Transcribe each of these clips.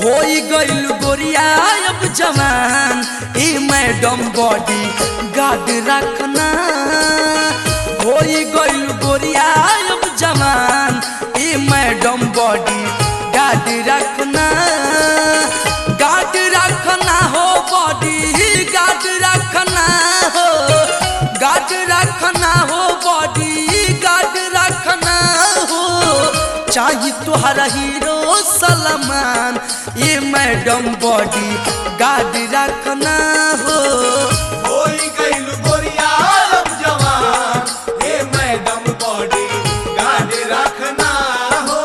होई गइल गोरिया अब जवान ए मैडम बॉडी गार्ड रखना होई गइल गोरिया अब जवान ए मैडम बॉडी गार्ड रखना गार्ड रखना हो बॉडी गार्ड रखना हो गार्ड रखना हो बॉडी गार्ड रखना हो चाही तुहरा हीरो सलमान ये मैडम बॉडी गार्ड रखना हो होई गइल गोरिया अब जवान हे मैडम बॉडी गार्ड रखना हो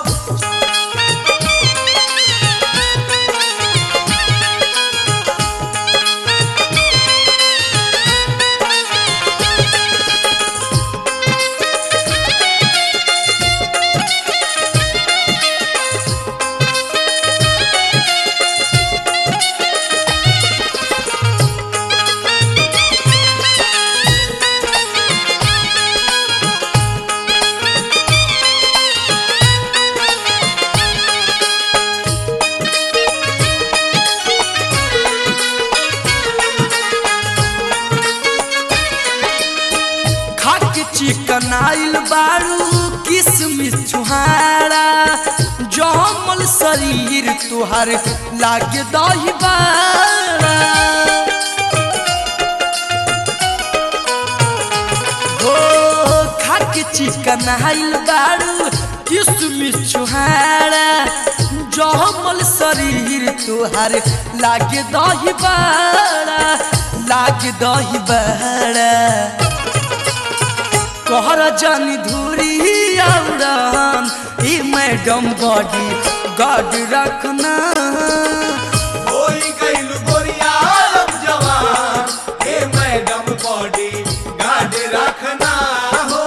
खाके चिकन आइल बारू किसमिस छुहारा जमल शरीर तुहार लागे दही बारा हो खाके चिकन आइल बारू किसमिस छुहारा जमल शरीर तुहार लागे दही बारा लागे दही बारा कहर जानी धूरी औरन ई मैडम बॉडी गार्ड रखना होई गइल गोरिया अब जवान हे मैडम बॉडी गार्ड रखना हो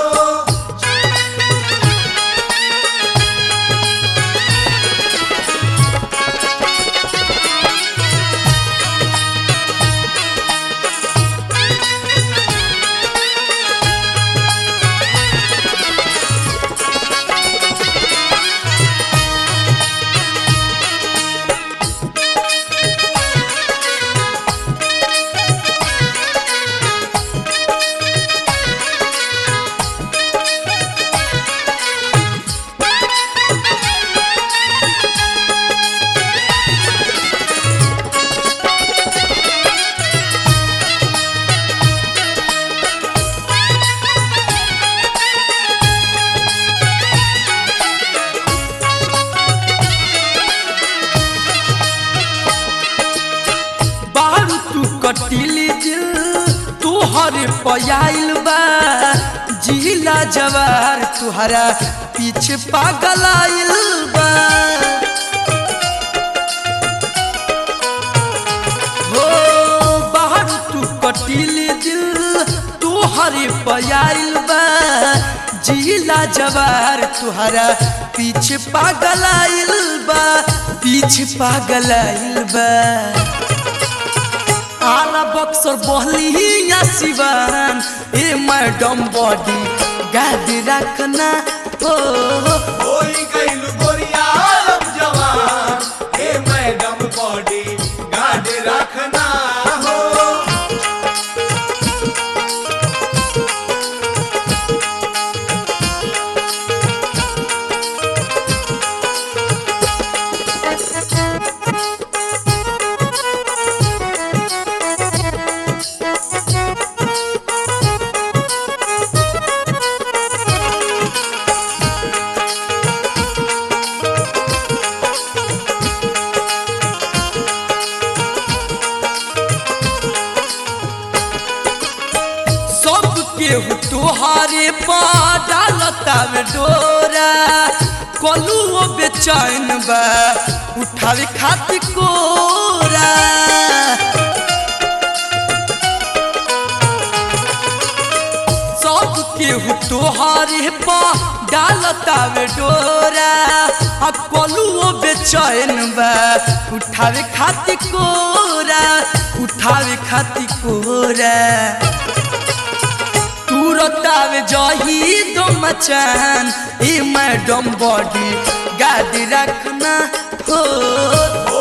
बारू तू कटिली दिल तुहर पयाइल बा जिला जवार तुहरा पीछे पागल आइल बा हो बारू तू कटिली दिल तुहर पयाइल बा जिला जवार तुहरा पीछे पागल आइल बा पीछे पागल आइल बा आला बक्सर बहली या सिवान ए मैडम बॉडी गाद रखना हो होई गइल गोरिया अब जवान हे मैडम बॉडी गार्ड रखना हो सब केहू तुहारे पा डालता में डोरा कलू बेचैन बा उठावे खातिर कोरा सब केहू तोहारे पा डालता में डोरा आ कलू बेचैन बा उठावे खातिर कोरा उठावे खातिर कोरा तुरतावे जही दो मचान ई मैडम बॉडी गाड़ी रखना हो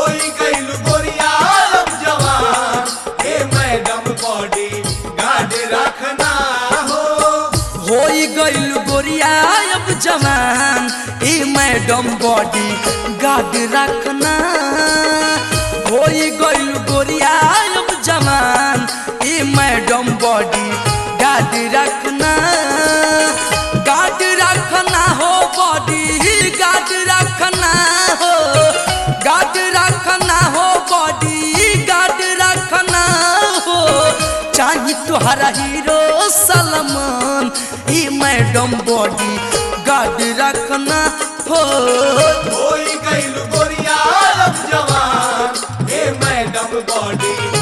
जवान ए मैडम बॉडी गार्ड रखना होई गइल गोरिया अब जवान ए मैडम बॉडी गार्ड रखना गार्ड रखना हो बॉडी गार्ड रखना हो गार्ड रखना हो बॉडी गार्ड रखना हो चाही तुहरा हीरो सलमान ई मैडम बॉडी गार्ड रखना हो होई गइल गोरिया अब जवान ए मैडम बॉडी